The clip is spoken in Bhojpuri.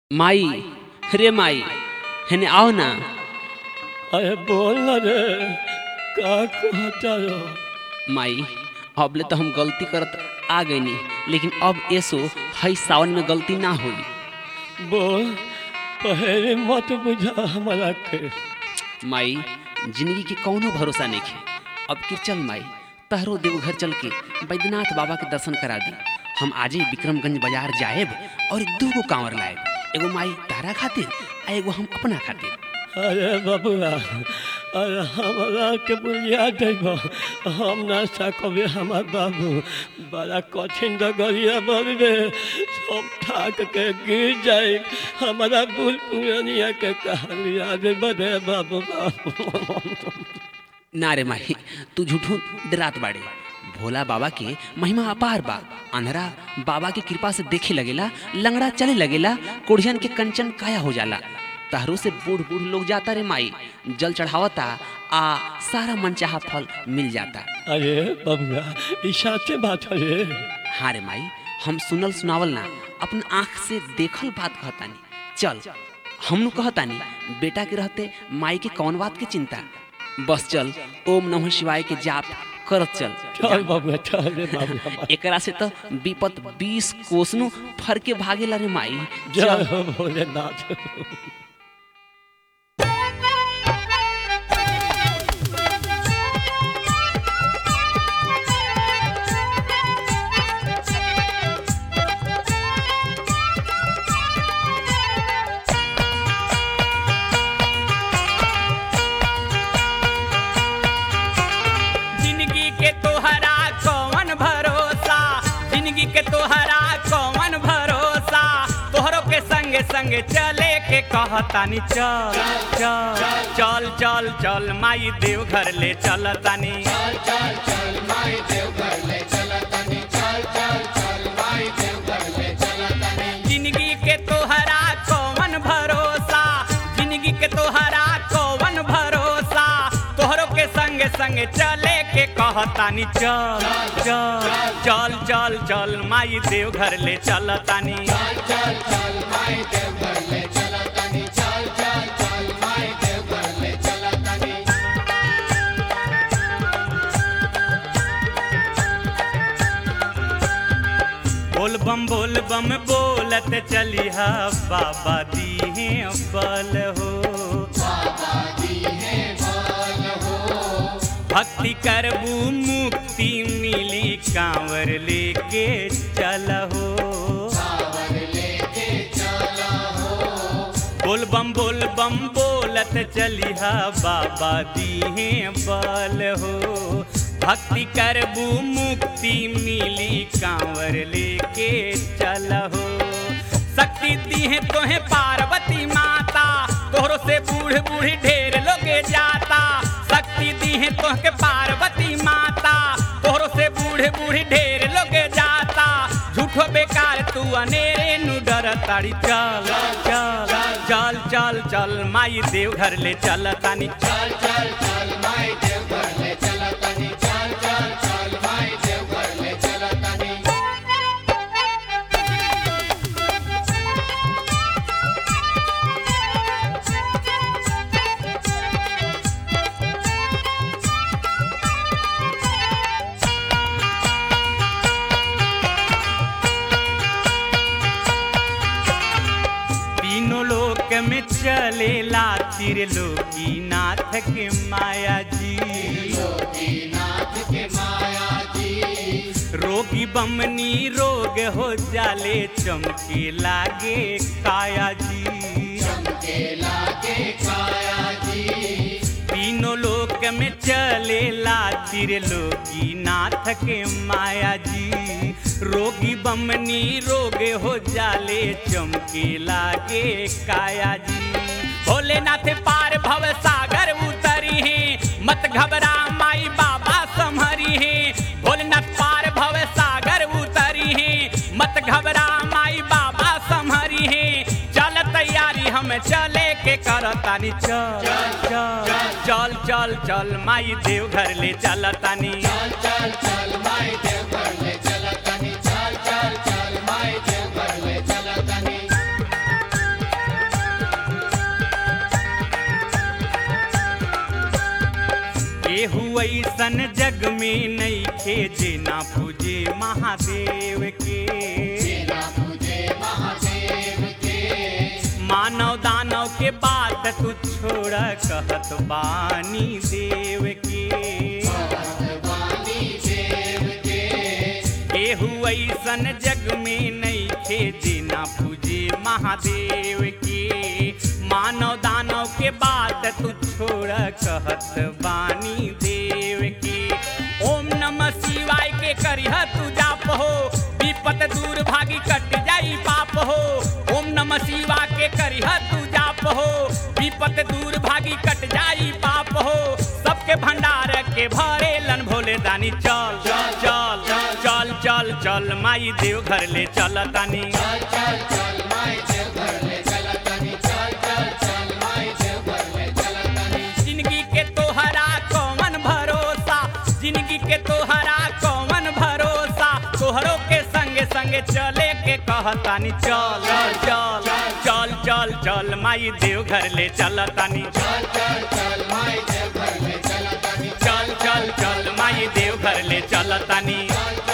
माई रे माई हेने आओ ना अरे बोल ना रे का कहता हो माई अबले तो हम गलती करत आ गईनी लेकिन अब ऐसो हई सावन में गलती ना होई बोल पहले मत बुझा हमारा के माई जिंदगी के कौनो भरोसा नहीं है अब कि चल माई तहरो देवघर चल के बैद्यनाथ बाबा के दर्शन करा दी हम आजे विक्रमगंज बाजार जाएब और दू गो कांवर लाएब एगो माई तारा खातिर आ एगो हम अपना खातिर अरे बबुआ अरे हमारा के बुझिया देबो हम ना सकबे हमार बाबू बड़ा कठिन डगरिया बरबे सब ठाक के गिर जाए हमारा बुल पुरानिया के कहानिया दे बड़े बाबू बाबू ना रे माही तू झूठू डरात बाड़े भोला बाबा के महिमा अपार बा अंधरा बाबा की कृपा से देखे लगेला लंगड़ा चले लगेला कोढ़ियन के कंचन काया हो जाला तहरो से बूढ़ बूढ़ लोग जाता रे माई जल चढ़ावता आ सारा मनचाहा फल मिल जाता अरे बबुआ ई साचे बात है रे हाँ रे माई हम सुनल सुनावल ना अपन आँख से देखल बात कहतानी चल हमनु कहतानी बेटा के रहते माई के कौन बात के चिंता बस चल ओम नमः शिवाय के जाप करत चल चल बबुआ चल रे बाबुआ एकरा से तो विपत बीस कोसनु फर के भागेला रे माई जय चल हो भोलेनाथ जिंदगी के तोहरा कौन भरोसा जिंदगी के तोहरा कौन भरोसा तोहरो के संगे संगे चले के कहतानी चल चल चल चल चल माई देव घर ले चलतानी जिंदगी के तोहरा कौन भरोसा जिंदगी के तोहरा कौन भरोसा तोहरो के संगे संगे चले के कहतानी चल चल चल चल चल माई देव घर ले चलतानी बोल बम बोल बम बोलत चलिहा बाबा दीहे बल हो भक्ति करबू मुक्ति मिली कांवर लेके चलहो बोल बम बोल बम बोलत चलिहा बाबा दीहे बल हो भक्ति करबू मुक्ति मिली कांवर लेके चलहो शक्ति दीहे तोहे पार्वती माता तोहरो से बूढ़ बूढ़ी ढेर लोगे जाता शक्ति दीहे तोहके पार्वती माता तोहरो से बूढ़े बूढ़ी ढेर लोगे जाता झूठो बेकार तू अनेरे नु डर ताड़ी चल चल चल चल चल माई देव घर ले चल तानी चल चल चल माई देव घर ले चल तानी चल चल चल माई देव घर ले चल तानी तीनों लोक में चलेला त्रिलोकी नाथ के माया जी रोगी बमनी रोग हो जाले चमके लागे काया जी तीनों लोक में चलेला त्रिलोकी नाथ के माया जी रोगी बमनी रोग हो जाले चमके लागे काया जी भोलेनाथ पार भव सागर उतरी है मत घबरा माई बाबा संहरी है भोलेनाथ पार भव सागर उतरी है मत घबरा माई बाबा संहरी है चल तैयारी हम चले के करतानी चल चल चल चल चल माई देव घर ले चलतानी चल चल चल माई देव घर ले चलतानी चल चल चल माई देव घर ले चलतानी ऐसन जग में नहीं खे जे ना पूजे महादेव के मानव दानव के बात तू छोड़ कहत बानी देव के केहू ऐसन जग में नहीं खे जे ना पूजे महादेव के मानव दानव के बात तू छोड़ कहत बानी देव के ओम नमः शिवाय के करिह तू जाप हो विपत दूर भागी कट जाई पाप हो ओम नमः शिवा के करिह तू जाप हो विपत दूर भागी कट जाई पाप हो सबके भंडार के भरे लन भोले दानी चल चल चल चल चल माई देव घर ले चल तानी जिंदगी के तोहरा कौन भरोसा जिंदगी के तोहरा कौन भरोसा तोहरो के संगे संगे चले के कहतानी चल चल चल चल चल माई देव घर ले चलतानी चल चल चल माई देव घर ले चलतानी